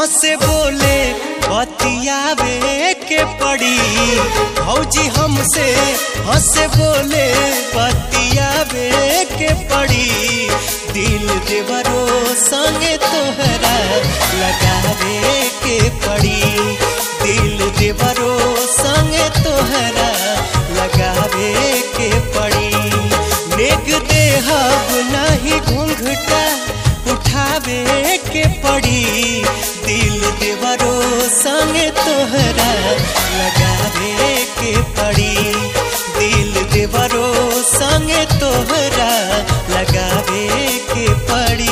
हंसे बोले बतियावे के पड़ी भौजी हमसे हंसे बोले बतियावे के पड़ी दिल देवरो संगे तोहरा लगावे के पड़ी दिल देवरो संगे तोहरा लगावे के पड़ी नेग देहब नाही घूंघटा उठावे के पड़ी दिल देवरो संगे तोहरा लगावे के पड़ी दिल देवरो संगे तोहरा लगावे के पड़ी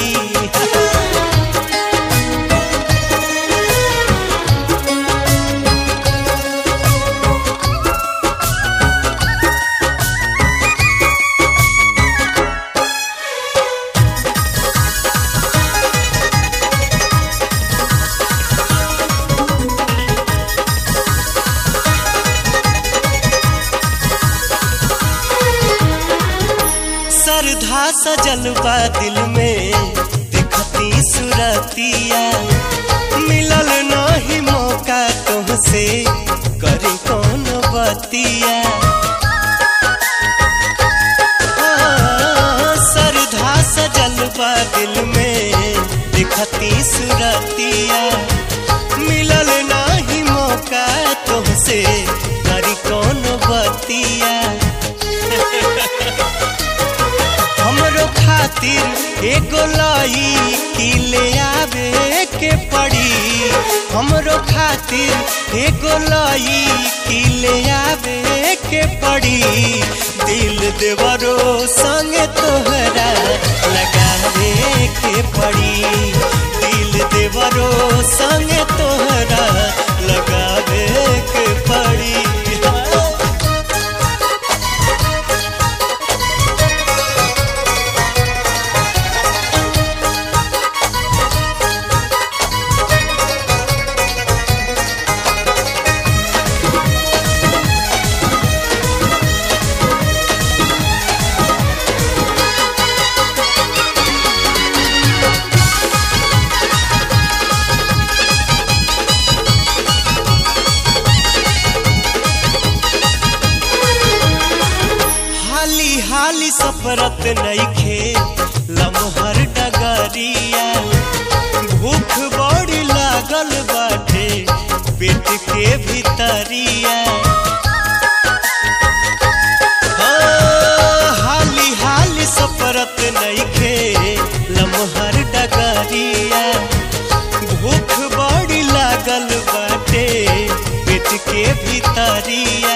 श्रद्धा सजल बा दिल में दिखती सुरतिया मिलल नहीं मौका तुमसे करी कौन बतिया हाँ, श्रद्धा सजल बा दिल में दिखती सुरतिया मिलल नहीं मौका तुमसे करी कौन बतिया हमरो खातिर एगो लाई की ले आवे के पड़ी हमरो खातिर एगो लाई की ले आवे के पड़ी दिल देवरो संग तोहरा लगावे के पड़ी दिल देवरो संग तोहरा लगावे के पड़ी हाली हाली सफरत नईखे लमहर डगरिया भूख बड़ी लागल बाटे पेट के भीतरिया हाँ, हाली हाली सफरत नईखे लमहर डगरिया भूख बड़ी लागल बाटे पेट के भीतरिया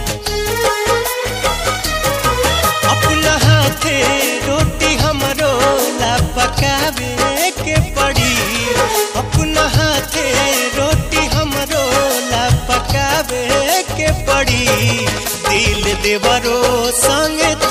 अपना हाथे रोटी हमरो ला पकावे के पड़ी अपना हाथे रोटी हमरो ला पकावे के पड़ी दिल देवरो संग